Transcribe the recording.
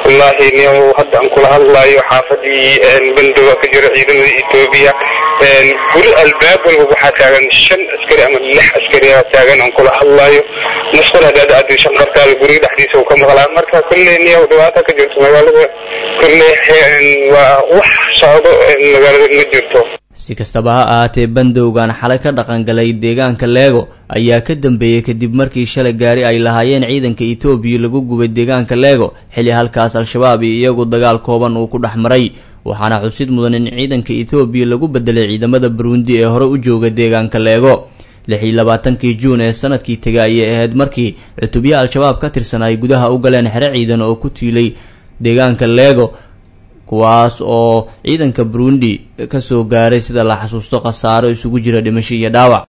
wallaahi niyow hadda aan kula hadlaayo xaafadii bandowa ka jiro ciidamada etoobiya guri albaab walba waxaa taagan shan askari ama lix askari aa taagan aan kula hadlaayo musqul hadaad aadi shanqartaada guriga dhexdiisa uu ka maqlaa marka kulley niyow dhibaata ka jirto magaalada kulley waa wax socdo magaalada ma jirto si kastaba ha ahaatee bandowgan xalay ka dhaqangalay deegaanka leego ayaa ka dambeeyey kadib markii shalay gaari ay lahaayeen ciidanka etoobiya lagu gubay deegaanka leego xilli halkaas al-shabaab iyo iyagu dagaal kooban uu ku dhex maray waxaana xusid mudan in ciidanka etoobiya lagu bedelay ciidamada burundi ee hore u jooga deegaanka leego lix iyo labaatankii juun ee sanadkii tegay ayay ahayd markii cutubyo al-shabaab ka tirsan ay gudaha u galeen xero ciidan oo ku tiilay deegaanka leego kuwaas oo ciidanka burundi kasoo gaaray sida la xasuusto khasaaro isugu jira dhimasho iyo dhaawac